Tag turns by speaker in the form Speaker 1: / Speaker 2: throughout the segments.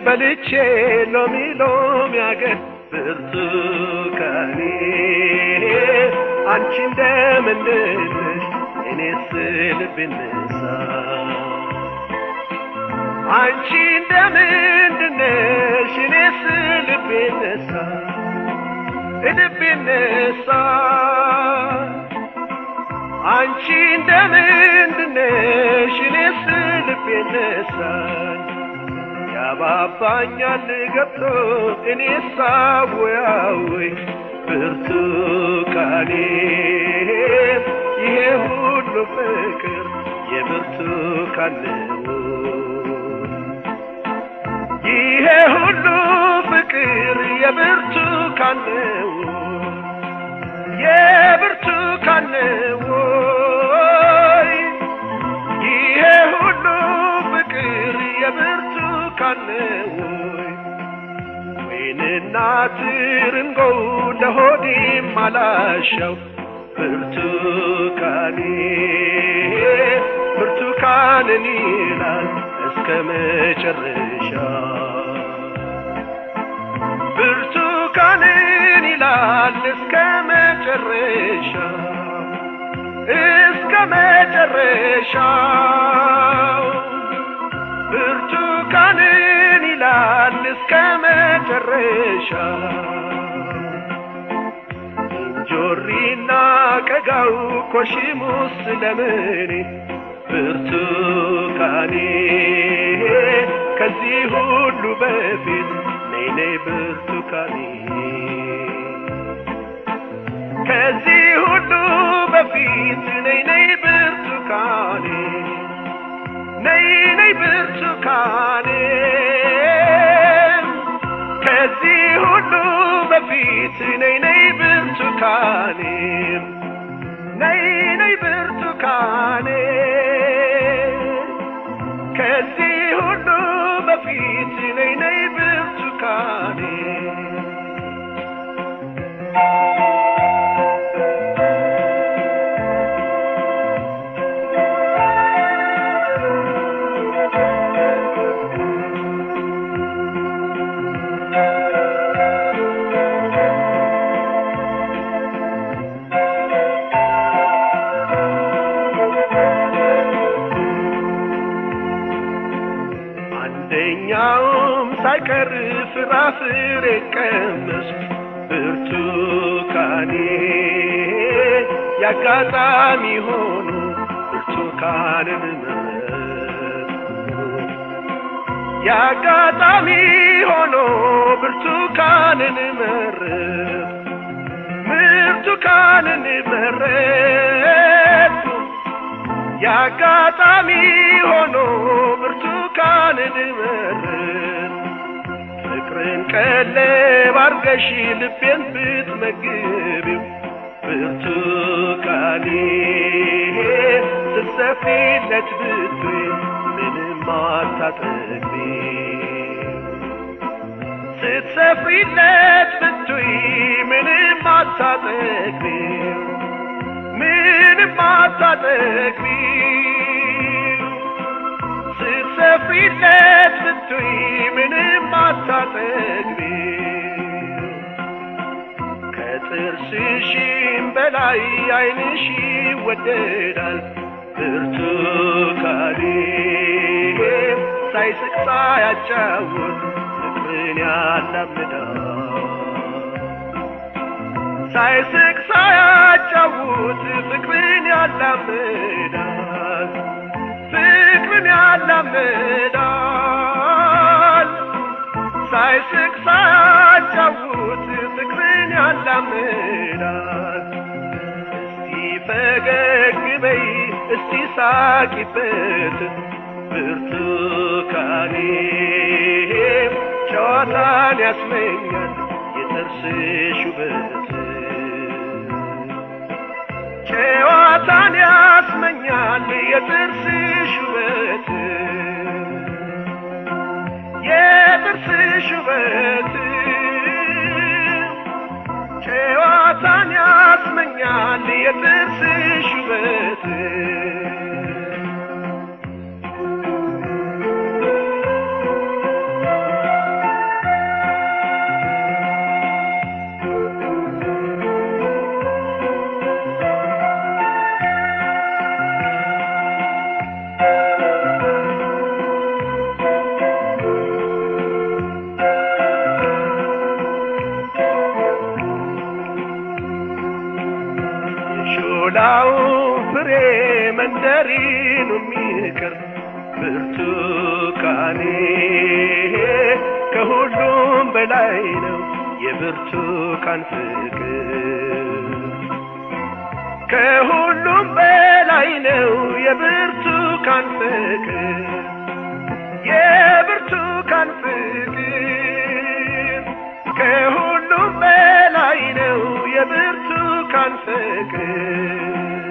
Speaker 1: በልቼ ሎሚ ሎሚ አገር ብርቱካኔ አንቺ እንደምንድነሽ እኔስ ልቤ ነሳ አንቺ እንደምንድነሽ እኔስ ልቤ ነሳ ልቤ ነሳ አንቺ እንደምንድነሽ እኔስ ልቤ ነሳኝ ያባባኛል ገብቶ እኔ ሳወያወይ ብርቱካኔ ይሄ ሁሉ ፍቅር የብርቱካን ነው ይሄ ሁሉ ፍቅር የብርቱካን ነው የብርቱካን ነው ይሄ ሁሉ ፍቅር የብርቱካን ነው ወይንና ትርንጎ ለሆዴም አላሻው ብርቱካኔ ብርቱካንን ይላል እስከ መጨረሻ ብርቱካንን ይላል እስከ መጨረሻ እስከ መጨረሻው ብርቱካንን ይላል እስከ መጨረሻ እንጆሪና ቀጋው ኮሽሙስ ለምኔ ብርቱካኔ ከዚህ ሁሉ በፊት ነይ ነይ ብርቱካኔ ከዚህ ሁሉ በፊት ነይ ነይ ብርቱካኔ ነይ ነይ ብርቱካኔ ከዚህ ሁሉ በፊት ነይ ነይ ብርቱካኔ ነይ ነይ ብርቱካኔ ከዚህ ሁሉ በፊት ነይ ነይ ብርቱካኔ አንደኛውም ሳይቀር ፍራፍሬ ቀመስ ብርቱካኔ ያጋጣሚ ሆኖ ብርቱካንን መረጥኩ ያጋጣሚ ሆኖ ብርቱካንን መረጥኩ ብርቱካንን መረጥኩ ያጋጣሚ ሆኖ ብርቱካንን መረጥ ፍቅርን ቀለብ አርገሽ ልቤን ብትመግቢው ብርቱካኔ ስትሰፊለት ብትይ ምንም አታጠግቢ ስትሰፊለት ብትይ ምንም አታጠግቢ ምንም አታጠግቢ ስትሰፍሪለት ብትይ ምንም አታጠግቢ ከጥርስሽም በላይ ዓይንሽ ይወደዳል ብርቱካኔ ሳይስቅ ሳያጫውት ፍቅርን ያላምዳል ሳይስቅ ሳያጫውት ፍቅርን ያላምዳል ፍቅርን ያላምዳል ሳይስቅ ሳያጫውት ፍቅርን ያላምዳል እስቲ ፈገግ በይ እስቲ ሳቂበት ብርቱካኔ ጨዋታን ያስመኛል የጥርስሽ ውበት ጨዋታን ያስመኛል የጥርስሽ ውበት የጥርስሽ ውበት ጨዋታን ያስመኛል የጥርስሽ ውበት ሌላውን ፍሬ መንደሪኑ የሚቀር ብርቱካኔ ከሁሉም በላይ ነው የብርቱካን ፍቅር ከሁሉም በላይ ነው የብርቱካን ፍቅር የብርቱካን ፍቅር ከሁሉም በላይ ነው የብርቱካን ፍቅር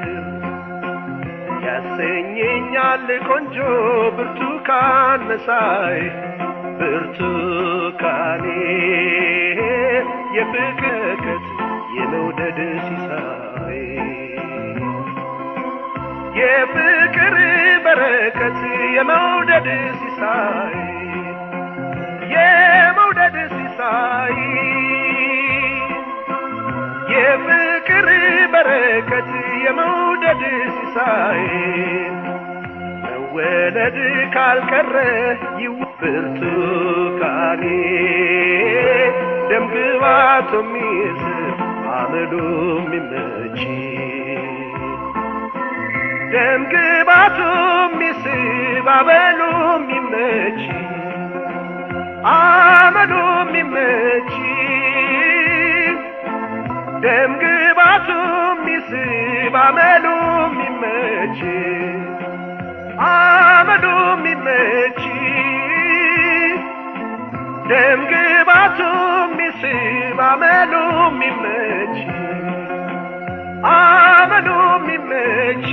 Speaker 1: ያሰኘኛል ቆንጆ ብርቱካን መሳይ ብርቱካኔ የፍቅረት የመውደድ ሲሳይ የፍቅር በረከት የመውደድ ሲሳይ የመውደድ ሲሳይ የፍቅር በረከት የመውደድ ሲሳይ መወለድ ካልቀረ ይው ብርቱካኔ ደምግባቱ የሚስብ አመሉ የሚመች ደምግባቱ የሚስብ አመሉ የሚመች አመሉ የሚመች ደምግባቱ የሚስብ አመሉ የሚመች አመሉ የሚመች ደምግባቱ የሚስብ አመሉ የሚመች አመሉ የሚመች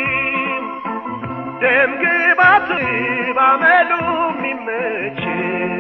Speaker 1: ደምግባቱ አመሉ የሚመች